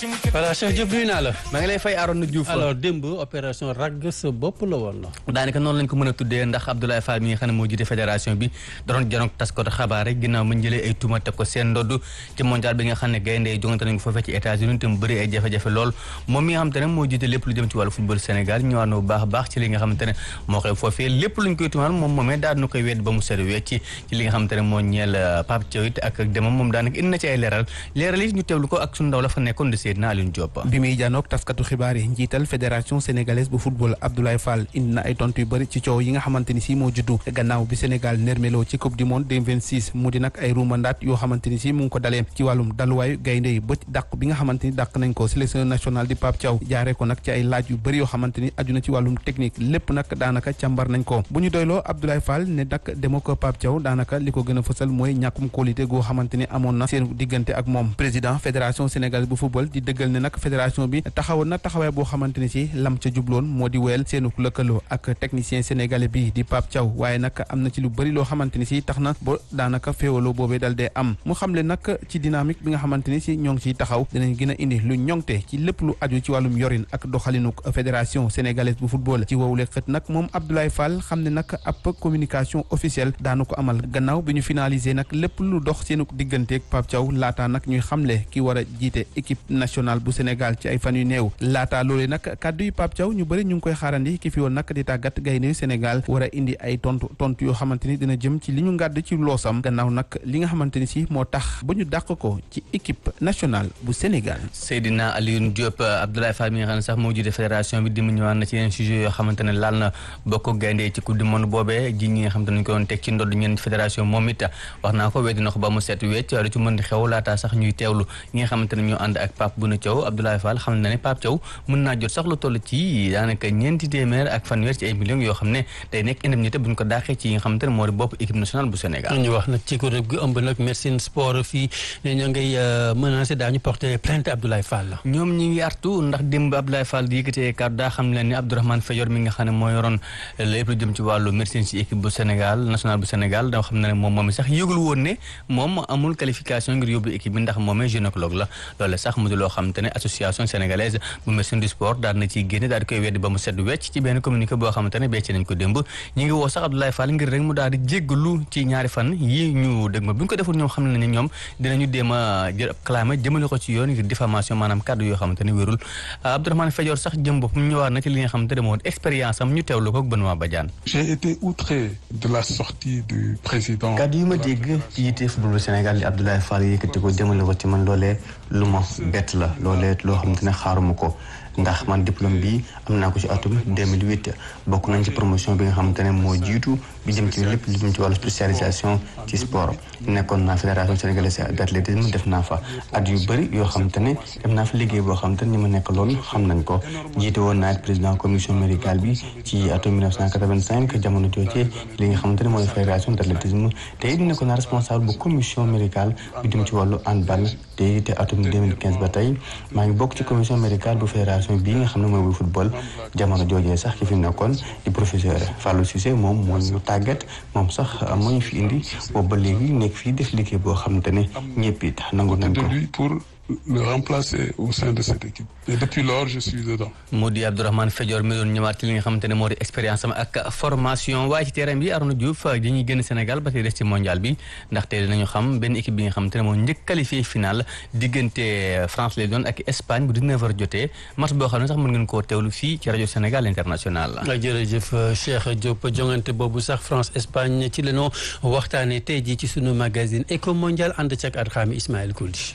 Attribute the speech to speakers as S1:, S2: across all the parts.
S1: voilà Cheikh Diop nuyu naa la.
S2: maa ngi lay fay Arona Diouf.
S1: alors démb opération ragg sa bopp la woon.
S2: daanaka noonu lañ ko mën a tuddee ndax Abdoulaye Fall mi nga xam ne moo jiite fédération bi doon janoog taskatu xabaar rek ginnaaw ma jëlee ay tuuma teg ko seen ndodd ci mondial bi nga xam ne gaynde yi jongante nañ ko foofee ci États-Unis te mu bëri ay jafe-jafe lool moom mi nga xam te ne moo jiite lépp lu jëm ci wàllu football Sénégal ñëwaat na bu baax a baax ci li nga xam te ne moo koy foofee lépp luñ koy tuumaal moom moomee daal na koy wedd ba mu seet wecc ci li nga xam te ne moo ñeel Pape Thiaw it ak demam moom daanaka indi na ci ay leeral leeral yi ñu teewlu ko ak suñu ndaw la fa nekkoon de Seydina Alioune Diop
S3: bi muy janoog taskatu xibaar yi njiital fédération sénégalaise bu football Abdoulaye Fall indi na ay tontu yu bëri ci coow yi nga xamante ni si moo juddu gannaaw bi Sénégal nermelo ci coupe du monde 2026 mu di nag ay ruumandaat yoo xamante ni si mu ngi ko dalee ci wàllum daluwaayu gaynde yi ba dàq bi nga xamante ni dàq nañ ko sélection nationale di Pape Thiaw jaaree ko nag ci ay laaj yu bëri yoo xamante ni aju na ci wàllum technique lépp nag daanaka càmbar nañ ko bu ñu doyloo Abdoulaye Fall ne nag demo ko Pape Thiaw daanaka li ko gën a fësal mooy ñàkkum qualité goo xamante ni amoon na seen diggante ak moom président fédération sénégalaise bu football di dëggal ne nag fédération bi taxawoon na taxawaay boo xamante ni si lam ca jubloon moo di wéyal seenu lëkkaloo ak technicien sénégalais bi di Pape Thiaw waaye nag am na ci lu bëri loo xamante ni si tax na ba daanaka féewaloo boobee dal dee am mu xamle nag ci dynamique bi nga xamante ni si ñoo ngi ciy taxaw dinañ gën a indi lu ñoŋte ci lépp lu aju ci wàllum yorin ak doxalinuk fédération sénégalaise bu football ci wowule xët nag moom Abdoulaye Fall xam ne nag ab communication officielle daanu ko amal gannaaw bi ñu finalisé nag lépp lu dox seenu digganteeg Pape Thiaw laataa nag ñuy xamle ki war a jiite équipe nationale bu Sénégal ci ay fan yu néew laataa loolee nag kàddu yi Pape Thiaw ñu bëri ñu ngi koy xaarandi ki fi woon nag di tàggat gaynde Sénégal war a indi ay tontu tontu yoo xamante ni dina jëm ci li ñu ngàdd ci loosam gannaaw nag li nga xamante ni si moo tax ba ñu dàq ko ci équipe nationale bu Sénégal.
S2: Seydina Alioune Diop Abdoulaye Fall mi nga xam ne sax moo jiite fédération bi di mu ñëwaat na ci yeneen sujet yoo xamante ne laal na bokk gaynde ci coupe du monde boobee ji ñi nga xamante ne ñu ko doon teg ci ndodd ñeen fédération moom it wax naa ko weddi na ko ba mu set wecc lu ci mën di xew laataa sax ñuy teewlu ñi nga xamante ne ñoo ànd ak Pape Bouna Thiaw Abdoulaye Fall xam na ne Pape Thiaw mën naa jot sax lu toll ci daanaka ñeenti téeméer ak fanweer ci ay millions yoo xam ne day nekk indemnité bu ñu ko daaxee ci yi nga xamante ne moo di bopp équipe nationale bu Sénégal
S1: ñu wax nag ci kuréel gi ëmb nag médecine sport fii ne ñoo ngay menacé daañu porter plainte Abdoulaye Fall
S2: ñoom ñi ngi artu ndax démb Abdoulaye Fall di yëkkatee kàddu daa xam leen ni Abdourahmane Fayor mi nga xam ne moo yoroon lépp lu jëm ci wàllu médecine ci équipe bu Sénégal nationale bu Sénégal da xam ne moom moom sax yëgul woon ne moom amul qualification ngir yóbbu équipe bi ndax moomee gynécologue la loolu sax mu di loo xam te ne association sénégalaise bu médecine du sport daal na ciy génne daal di koy weddi ba mu sedd wecc ci benn communiqué boo xamante ne becc nañ ko démb ñi ngi woo sax Abdoulaye Fall ngir rek mu daal di jéggalu ci ñaari fan yi ñu dëgg ma bu ñu ko deful ñoom xam ne ne ñoom dinañu déem a jël ab clamé jëmale ko ci yoon ngir diffamation maanaam kàddu yoo xamante ne wérul Abdourahmane Fadior sax jëm boppam ñëwaat na ci li nga xamante ne moo expérience am ñu teewlu ko ak Benoît Badiane
S4: j'ai été outré de la sortie du président
S2: kàddu yi ma dégg ci yitte football bu Sénégal li Abdoulaye Fall yëkkati ko jëmale ko ci man loolee lu ma bett la loolee loo xamante ne xaaruma ko ndax man diplôme bi am naa ko ci atum 2008 bokk nañ ci promotion bi nga xamante ne moo jiitu bi jëm ci lépp lu jëm ci wàllu spécialisation ci sport nekkoon naa fédération sénégalaise d'athlétisme def naa fa at yu bëri yoo xamante ne dem naa fa liggéey boo xamante ne ñi ma nekk loolu xam nañ ko jiite woon naa it président commission médicale bi ci atum 1985 jamono jooje li nga xamante ne mooy fédération d'athlétisme te it nekkoon naa responsable bu commission médicale bu jëm ci wàllu handball te it atum 2015 ba tey maa ngi bokk ci commission médicale bu fédération bii nga xam ne mooy bu football jamono joojee sax ki fi nekkoon di professeur Fallou Cissé moom moo ñu tàggat moom sax moo ñu fi indi boobu ba léegi nekk fii def liggéey boo xamante ne ñëpp it nangu nañ ko.
S4: pour le remplacer au sein de cette équipe et depuis lors je suis dedans.
S2: moo di Abdourahmane Fadior mi doon ñëwaat ci li nga xamante ne moo di expérience am ak formation waaye ci terrain bi Arona Diouf dañuy génn Sénégal ba tey des ci mondial bi ndaxte dinañu xam benn équipe bi nga xamante ne moo njëkk qualifié final diggante France lay doon ak Espagne bu 19h jotee match boo xam ne sax mën ngeen koo teewlu fii ci rajo Sénégal international.
S1: jërëjëf Cheikh Diop jongante boobu sax France Espagne ci la ñu waxtaanee tey jii ci sunu magazine Eco Mondial ànd ci ak Adxaami Ismaël Kouldi.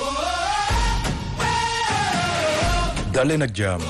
S5: daleen ak jàmm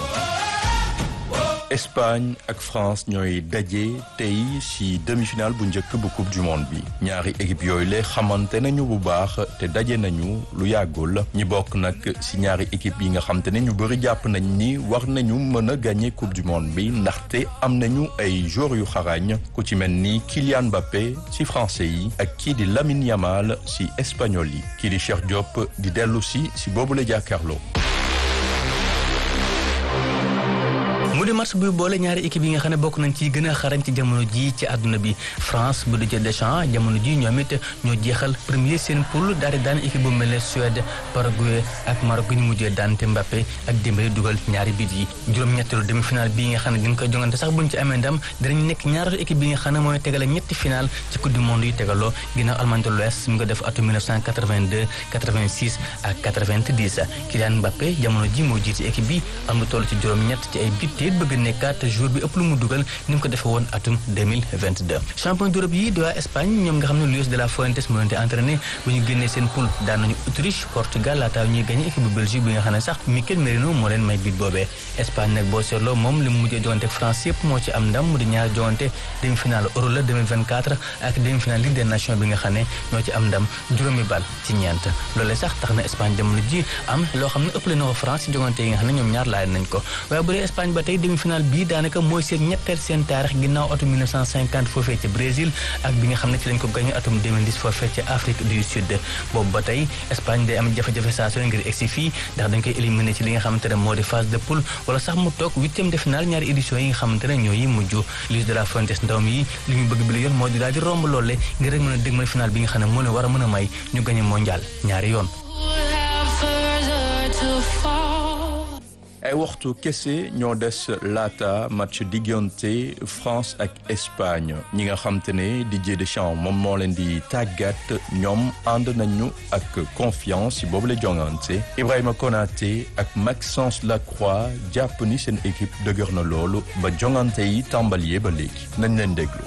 S5: Espagne ak France ñooy daje tey ci demi-finale bu njëkk bu coupe du monde bi ñaari équipe yooyu le xamante nañu bu baax te daje nañu lu yàggul ñi bokk nag ci ñaari équipe yi nga xamante ne ñu bëri jàpp nañ ni war nañu mën a gagner coupe du monde bi ndaxte am nañu ay joueurs yu xarañ ku ci mel ni Kylian Mbappé ci français yi ak kii di Lamine Yamal ci espagnol yi kii di Cheikh Diop di dellu si ci boobu la jàkkaarloo
S6: mu di match buy boole ñaari équipe yi nga xam ne bokk nañ ci gën a xarañ ci jamono ji ci àdduna bi France bu Didier Deschamps jamono ji ñoom it ñoo jeexal premier seen poule daal di daan équipe bu mel ne Suède Paraguay ak Maroc gu ñu mujjee daan te Mbappé ak Dembélé dugal ñaari bit yi juróom-ñetteelu demi-finale bii nga xam ne dañ koy jongante sax buñ ci amee ndam dinañ nekk ñaareelu équipe bi nga xam ne mooy tegale ñetti final ci coupe du monde yi tegaloo ginnaaw Allemagne de l'Ouest mi nga def atum 1982 86 ak 90 Kylian Mbappé jamono ji moo jiite équipe bi am lu toll ci juróom-ñett ci ay bit te bëgg nekkaat jour bi ëpp lu mu dugal ni mu ko defee woon atum 2022 champion d'Europe yi di waa Espagne ñoom nga xam ne Luis de la Fuentes moo leen di entraîné bu ñu génnee seen poule daan nañu Autriche Portugal laataa ñuy gagné équipe bu Belgique bi nga xam ne sax Mikel Merino moo leen may bit boobee Espagne nag boo seetloo moom li mu mujjee jogante ak France yëpp moo ci am ndam mu di ñaari jogante demi-finale Euro la 2024 ak demi-finale Ligue des Nations bi nga xam ne ñoo ci am ndam juróomi bal ci ñeent loolee sax tax na Espagne jamono ji am loo xam ne ëppale na ko France ci jogante yi nga xam ne ñoom ñaar laaj nañ ko waaye bu dee Espagne ba tey demi-finale bii daanaka mooy seen ñetteel seen taarix ginnaaw atum 1950 foofee ca Brésil ak bi nga xam ne ci lañ ko gagné atum 2010 foofee ca Afrique du Sud boobu ba tey Espagne day am jafe-jafe saa su ne ngir egsi fii ndax dañ koy éliminé ci li nga xamante ne moo di phase de poule wala sax mu toog huitième de finale ñaari édition yi nga xamante ne ñoo yi mujj Luis de la Fuentes ndawam yi li ñu bëgg bi la yoon moo di daal di romb loole ngir rek mën a dégmal finale bi nga xam ne moo leen war a mën a may ñu gagné mondial ñaari yoon
S5: ay waxtu kese ñoo des laata match diggante France ak Espagne ñi nga xam te ne Didier Deschamps moom moo leen di tàggat ñoom ànd nañu ak confiance ci boobu la jongante Ibrahima Konaté ak Maxence Lacroix jàpp ni seen équipe dëgër na loolu ba jongante yi tàmbalee ba léegi nañ leen déglu.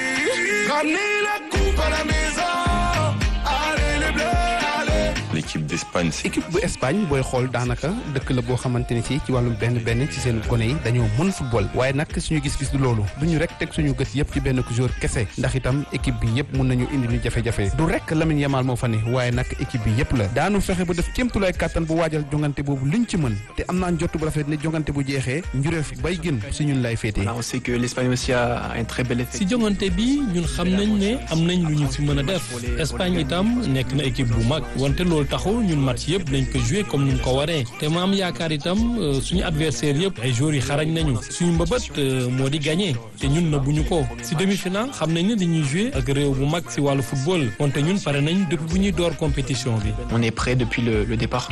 S7: l'équipe d'Espagne
S3: équipe bu Espagne booy xool daanaka dëkk la boo xamante ni si ci wàllum benn benn ci seen gone yi dañoo mën football waaye nag suñu gis-gis du loolu duñu rek teg suñu gët yëpp ci benn jour kese ndax itam équipe bi yëpp mun nañu indi ñu jafe-jafe du rek Lamine Yamal moo fa ne waaye nag équipe bi yëpp la daanu fexe ba def kéemtulaay kàttan bu waajal jongante boobu liñ ci mën te am naa njott bu rafet ne jongante bu jeexee njureef bay gën si ñun lay féetee
S8: on sait que l'Espagne aussi a un très bel effet
S9: si jongante bi ñun xam nañ ne am nañ lu ñu si mën a def Espagne itam nekk na équipe bu mag wante loolu taxul ñun match yëpp dañ ko joué comme ni mu ko waree te ma am yaakaar itam suñu adversaire yëpp ay joueurs yi xarañ nañu suñu mbëbët moo di gagné te ñun na bu ñu ko si demi-finale xam nañ ne dañuy joué ak réew bu mag si wàllu football wante ñun pare nañ depuis bu ñuy door compétition bi.
S8: on est prêt depuis le, le départ.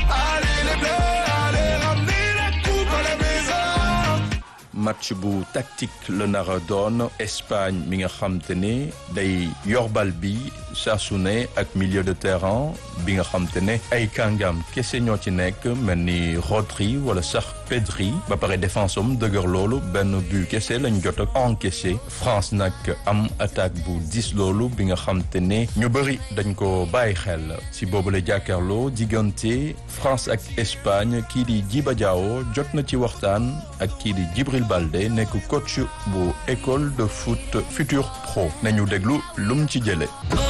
S5: match bu tactique la nar a doon Espagne mi nga xam te ne day yor bal bi saa su ne ak milieu de terrain bi nga xam te ne ay kàngam kese ñoo ci nekk mel ni Rodri wala sax Pedri ba pare défense am dëgër loolu benn but kese lañ jot ak encaissé France nag am attaque bu dis loolu bi nga xam te ne ñu bëri dañ ko bàyyi xel si boobu la jàkkaarloo diggante France ak Espagne kii di Djiba Diawo jot na ci waxtaan ak kii di Djibril Balde nekk coach bu école de foot Futur Pro nañu déglu lum ci jële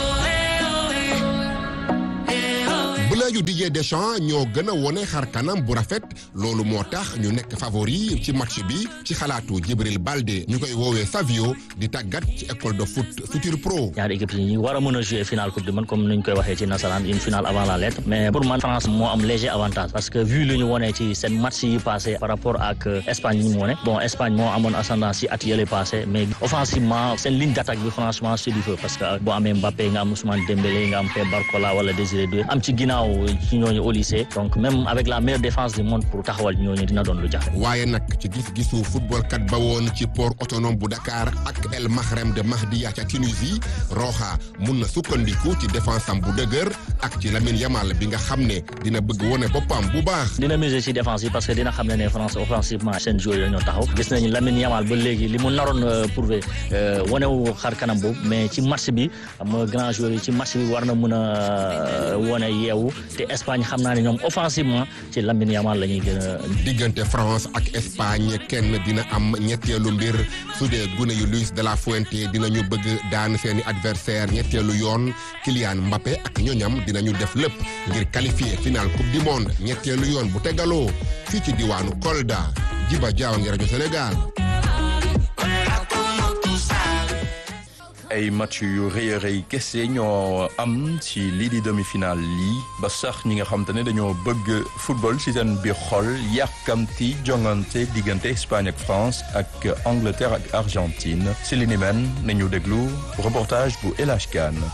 S10: yu Didier Deschamps ñoo gën a wone xar kanam bu rafet loolu moo tax ñu nekk favori ci match bi ci xalaatu Djibril Balde ñu koy woowee Savio di tàggat ci école de foot Futur Pro.
S11: ñaari équipe yi ñu war a mën a jouer finale coupe du monde comme ni ñu koy waxee ci nasaraan une finale avant la lettre mais pour man France moo am léger avantage parce que vu lu ñu wone ci seen match yi passé par rapport ak Espagne yi ñu wone bon Espagne moo amoon ascendance ci at yële passé mais offensivement seen ligne d'attaque bi franchement c'est du feu parce que boo amee Mbappé nga am Ousmane Dembélé nga am Pep Barcola wala Désiré Doué am ci ginnaaw ci ñooñu au lycée donc même avec la meilleure défense du monde pour taxawal ñooñu dina doon lu jafe.
S10: waaye nag ci gis-gisu football kat ba woon ci port autonome bu Dakar ak El Mahrem de Mahdia ca Tunisie Roxa mun na sukkandiku ci défense am bu dëgër ak ci Lamine Yamal bi nga xam ne dina bëgg wone boppam bu baax.
S11: dina miser ci défense yi parce que dina xam ne ne France offensivement seen joueurs yi ñoo taxaw gis nañu Lamine Yamal ba léegi li mu naroon prouver wane wu xar kanam boobu mais ci match bi am grand joueur yi ci match bi war na mun a wone yeewu te Espagne xam naa ne ñoom offensivement ci Lamine Yamal la ñuy gën a.
S10: diggante France ak Espagne kenn dina am ñetteelu mbir su dee gune yu Luis de la Fuente dinañu bëgg daan seeni adversaire ñetteelu yoon Kylian Mbappé ak ñoñam dinañu def lépp ngir qualifier final coupe du monde ñetteelu yoon bu tegaloo fii ci diwaanu Kolda Djiba Diaw ngi rajo Sénégal.
S5: ay match yu rëy a rëy kese ñoo am ci lii di demi-finale lii ba sax ñi nga xam te ne dañoo bëgg football ci seen biir xol yàkkamti jongante diggante Espagne ak France ak Angleterre ak Argentine ci li ni men nañu déglu reportage bu El Hadj Kane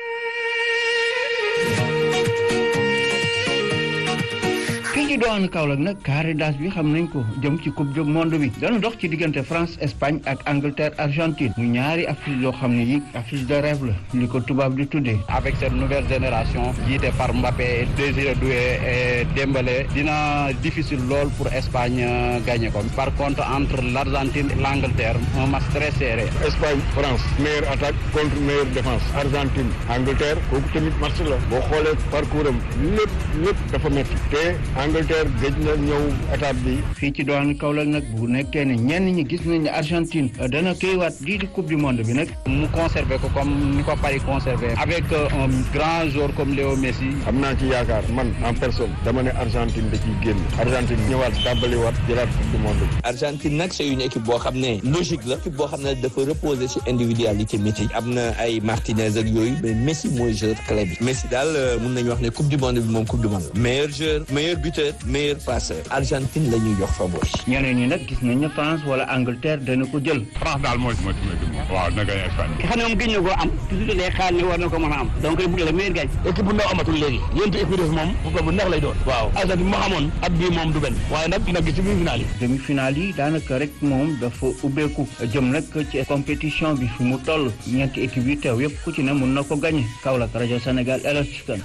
S7: fii ci doon Kaolack nag carré d'as bi xam nañ ko jëm ci coupe du monde bi dana dox ci diggante France Espagne ak Angleterre Argentine mu ñaari affiche yoo xam ne yi affiche de rêve la li ko tubaab di tuddee
S12: avec cette nouvelle génération jiite par Mbappé Désiré Doué et Dembélé dina difficile lool pour Espagne gagner ko par contre entre l'Argentine et l'Angleterre un match très serré
S13: Espagne France meilleure attaque contre meilleure défense Argentine Angleterre kooku tamit match la boo xoolee parcours am lépp lépp dafa métti te Angleterre gëj na ñëw étape bi.
S7: fii ci doon Kaolack nag bu nekkee ne ñenn ñi gis nañ ne Argentine dana këywaat lii di coupe du monde bi nag.
S12: mu conservé ko comme ni ko Paris conservé. avec un grand joueur comme Léo Messi.
S13: am naa ci yaakaar man en personne dama ne Argentine da ciy génn Argentine ñëwaat dàbbaliwaat jëlaat coupe du monde bi.
S14: Argentine nag c'est une équipe boo xam ne logique la équipe boo xam ne dafa reposer ci individualité Messi am na ay Martinez ak yooyu mais Messi mooy joueur clé bi Messi daal mun nañu wax ne coupe du monde bi moom coupe du monde meilleur joueur meilleur buteur meilleur passeur Argentine la ñuy jox favori.
S7: ñeneen ñi nag gis nañ ne France wala Angleterre dana ko jël.
S13: France daal mooy mooy mooy waaw dina gagné Espagne.
S15: xam ne moom gëj na koo am toujours day xaar ne war na ko mën a am donc il bëgg la meilleur gagne.
S16: équipe bu ndaw amatul léegi yéen équipe def moom football bu neex lay doon. waaw Argentine bi ma xamoon at bii moom du benn waaye nag nag ci demi-finale yi.
S7: demi-finale yi daanaka rek moom dafa ubbeeku jëm nag ci compétition bi fi mu toll ñeenti équipe yi teew yëpp ku ci ne mun na ko gagné Kaolack rajo Sénégal El Hadj Kane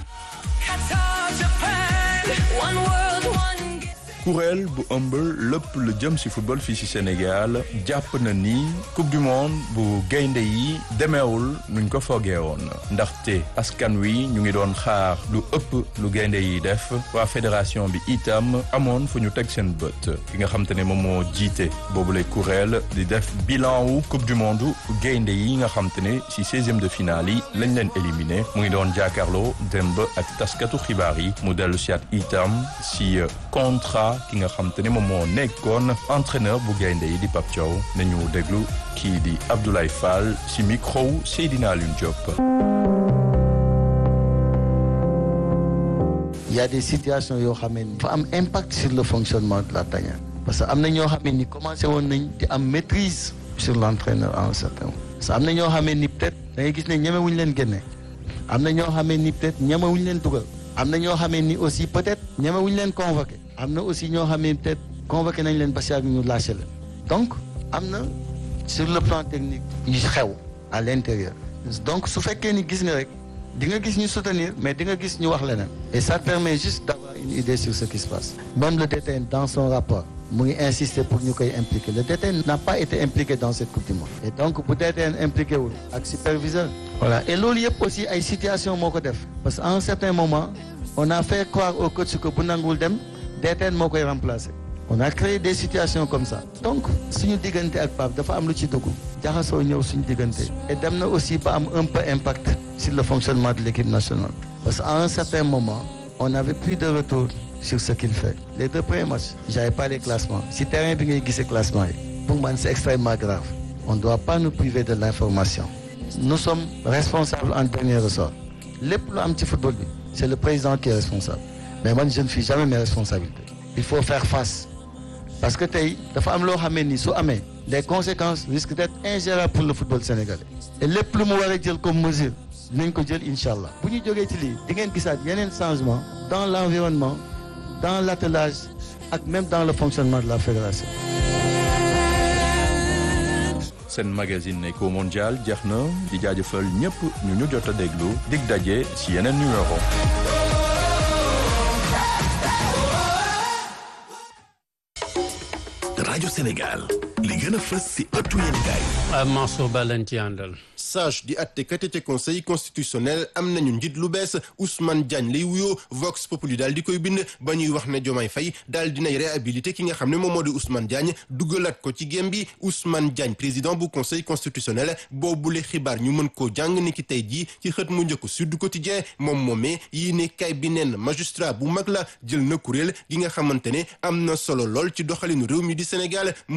S5: kuréel bu ëmb lépp lu jëm ci football fii ci Sénégal jàpp na ni coupe du monde bu gaynde yi demeewul nuñ ko foogee woon ndaxte askan wi ñu ngi doon xaar lu ëpp lu gaynde yi def waa fédération bi itam amoon fu ñu teg seen bët ki nga xam te ne moom moo jiite boobule kuréel di def bilan wu coupe du monde gaynde yi nga xam te ne ci seizième de finale yi lañ leen éliminé mu ngi doon jàkkaarloo démb ak taskatu xibaar yi mu dellu siat itam ci contrat ki nga xam te ne moom moo nekkoon entraîneur bu gaynde yi di Pape Thiaw nañu déglu kii di Abdoulaye Fall ci micro Seydina Alioune Diop.
S17: Il y a des situations yoo xam ne dafa am impact sur le fonctionnement de la tanière parce que am na ñoo xam ne ni commencé woon nañ di am maîtrise sur l'entraîneur en un certain moment parce que am na ñoo xam ne ni peut-être da ngay gis ne ñemewuñ leen génne am na ñoo xam ne ni peut-être ñemewuñ leen dugal am na ñoo xam ne ni aussi peut-être ñemewuñ leen convoqué am na aussi ñoo xam ne peut-être convoqué nañ leen ba si ak ñu lâché la donc am na sur le plan technique yu xew à l'intérieur donc su fekkee ni gis nga rek di nga gis ñu soutenir mais di nga gis ñu wax leneen et ça permet juste d'avoir une idée sur ce qui se passe même le DTN dans son rapport mu ngi insister pour ñu koy impliquer le DTN n'a pas été impliqué dans cette coupe du monde et donc bu DTN impliqué wul ak superviseur voilà et loolu yëpp aussi ay situation moo ko def parce que à un certain moment on a fait croire au coach que bu nanguwul dem DTN moo koy remplacer on a créé des situations comme ça donc suñu diggante ak Pape dafa am lu ci dugg jaxasoo ñëw suñu diggante et dem na aussi ba am un peu impact sur le fonctionnement de l'équipe nationale parce qu'à un certain moment on n'avait plus de retour sur ce qu'il fait les deux premiers matchs j'avais pas les classements si terrain bi ngay gisee classement yi pour man c'est extrêmement grave on ne doit pas nous priver de l'information nous sommes responsables en dernier ressort lépp lu am ci football bi c'est le président qui est responsable mais man je ne fuis jamais mes responsabilités il faut faire face parce que tey dafa am loo xamee ni su amee les conséquences risquent d'être ingérables pour le football sénégalais et lépp lu mu war a jël comme mesure dinañ ko jël incha allah bu ñu jógee ci lii di ngeen gisaat yeneen changement dans l'environnement dans l'attelage ak même dans le fonctionnement de la fédération
S5: seen magazine Eco Mondial jeex na di jaajëfal ñëpp ñu ñu jot a déglu dig daje ci yeneen numéro
S18: rajo Sénégal li gën a fës si ëttu yéenekaay
S1: Mansour Ba lañ ci àndal
S19: sage di àttekat ca conseil constitutionnel am nañu njiit lu bees Ousmane Diagne lay wuyoo Vox Populi daal di koy bind ba ñuy wax ne Diomaye Faye daal dinay réhabilité ki nga xam ne moom moo di Ousmane Diagne duggalaat ko ci gém bi Ousmane Diagne président bu conseil constitutionnel boobule xibaar ñu mën koo jàng ni ki tey jii ci xët mu njëkk Sud Quotidien moom moomee yii ne kay bi neen magistrat bu mag la jël na kuréel gi nga xamante ne am na solo lool ci doxalinu réew mi di Sénégal mu di conseil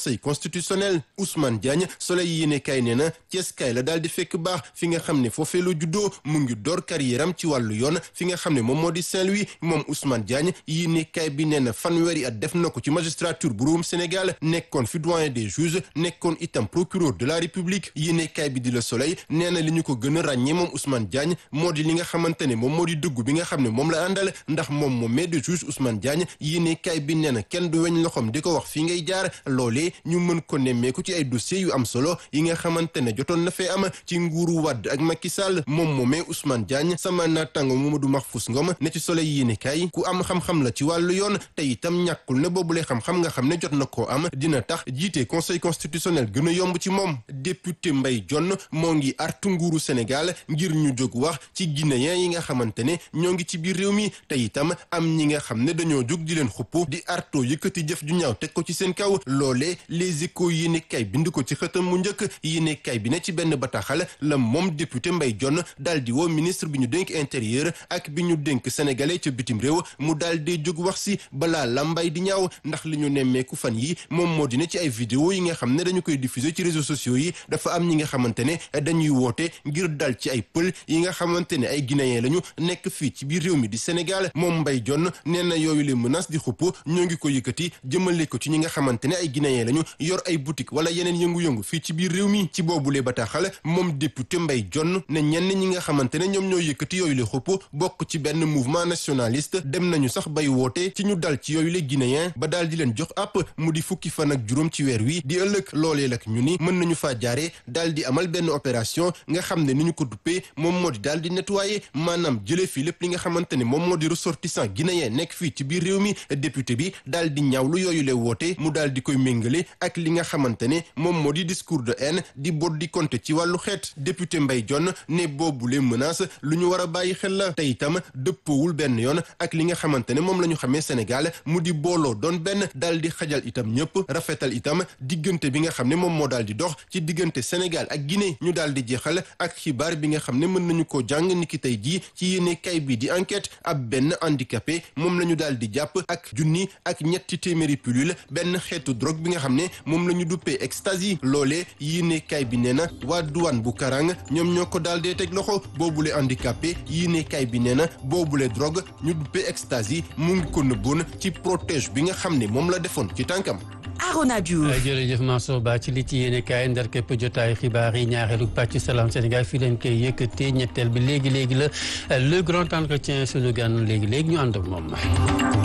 S19: conseil constitutionnel Ousmane Diagne Soleil yéene kaay nee na Thiès kaay la daal di fekk baax fi nga xam ne foofee la juddoo mu ngi door carrière am ci wàllu yoon fi nga xam ne moom moo di Saint-Louis moom Ousmane Diagne yéene kaay bi nee na fanweeri at def na ko ci magistrature bu réewum Sénégal nekkoon fi doyen des juges nekkoon itam procureur de la République yéene kaay bi di Le Soleil nee na li ñu ko gën a ràññee moom Ousmane Diagne moo di li nga xamante ne moom moo di dëggu bi nga xam ne moom la àndal ndax moom moom mais de juge Ousmane Diagne yéene kaay bi nee na kenn du weñ loxoom di ko wax fii ngay jaar loolee ñu mën ko nemmeeku ci ay dossiers yu am solo yi nga xamante ne jotoon na fee am ci nguuru Wade ak Macky Sall moom moomee Ousmane Diagne sama naataango Mamadou Mahfous Ngom ne ci Soleil yéene kaay ku am xam-xam la ci wàllu yoon te itam ñàkkul ne boobule xam-xam nga xam ne jot na koo am dina tax jiite conseil constitutionnel gën a yomb ci moom député Mbaye Dione moo ngi artu nguuru Sénégal ngir ñu jóg wax ci guinéen yi nga xamante ne ñoo ngi ci biir réew mi te itam am ñi nga xam ne dañoo jóg di leen xupp di arto yëkkati jëf ju ñaaw teg ko ci seen kaw loolee les échos yéene kay bind ko ci xëtam mu njëkk yéene kay bi ne ci benn bataaxal la moom député Mbaye Dione daal di woo ministre bi ñu dénk intérieur ak bi ñu dénk sénégalais ca bitim réew mu daal di jóg wax si balaa lambay di ñaaw ndax li ñu nemmeeku fan yi moom moo di ne ci ay vidéo yi nga xam ne dañu koy diffuser ci réseaux sociaux yi dafa am ñi nga xamante ne dañuy woote ngir dal ci ay pël yi nga xamante ne ay guinéen lañu nekk fii ci biir réew mi di Sénégal moom Mbaye Dione nee na yooyu les menaces di xupp ñoo ngi ko yëkkati jëmale ko ci ñi nga xamante ne ay guinéen lañu yor ay boutique wala yeneen yëngu-yëngu fii ci biir réew mi ci boobule bataaxal moom député Mbaye Dione ne ñenn ñi nga xamante ne ñoom ñoo yëkkati yooyu le xupp bokk ci benn mouvement nationaliste dem nañu sax bay woote ci ñu dal ci yooyu le guinéen ba daal di leen jox àpp mu di fukki fan ak juróom ci weer wi di ëllëg loolee lak ñu ni mën nañu faa jaare daal di amal benn opération nga xam ne ni ñu ko duppee moom moo di daal di nettoyer maanaam jëlee fii lépp li nga xamante ne moom moo di ressortissant guinéen nekk fii ci biir réew mi député bi daal di ñaawlu yooyu le woote mu daal di koy méngale ak li nga xamante ne moom moo di discours de haine di bot di compter ci wàllu xeet député Mbaye Dione ne boobule menace lu ñu war a bàyyi xel la te itam dëppoowul benn yoon ak li nga xamante ne moom la ñu xamee Sénégal mu di booloo doon benn daal di xajal itam ñëpp rafetal itam diggante bi nga xam ne moom moo daal di dox ci diggante Sénégal ak Guinée ñu daal di jeexal ak xibaar bi nga xam ne mën nañu koo jàng niki tey jii ci yéene kay bi di enquête ab benn handicapé moom la ñu daal di jàpp ak junni ak ñetti téeméeri pilule benn xeetu drogue bi nga xam ne moom la ñu duppee ecstasy loolee yéene kay bi nee na waa douane bu Karang ñoom ñoo ko daal dee teg loxo boobule handicapé yéene kay bi nee na boobule drogue ñu duppee ecstasy mu ngi ko nëbboon ci protège bi nga xam ne moom la defoon ci tànkam.
S20: Arona Diouf
S1: jërëjëf Mansour Ba ci li ci yéene kaay ndar képp jotaay xibaar yi ñaareelu pàcc Salam Sénégal fii leen koy yëkkatee ñetteel bi léegi léegi la le grand entretien sunu gan léegi léegi ñu ànd ak moom.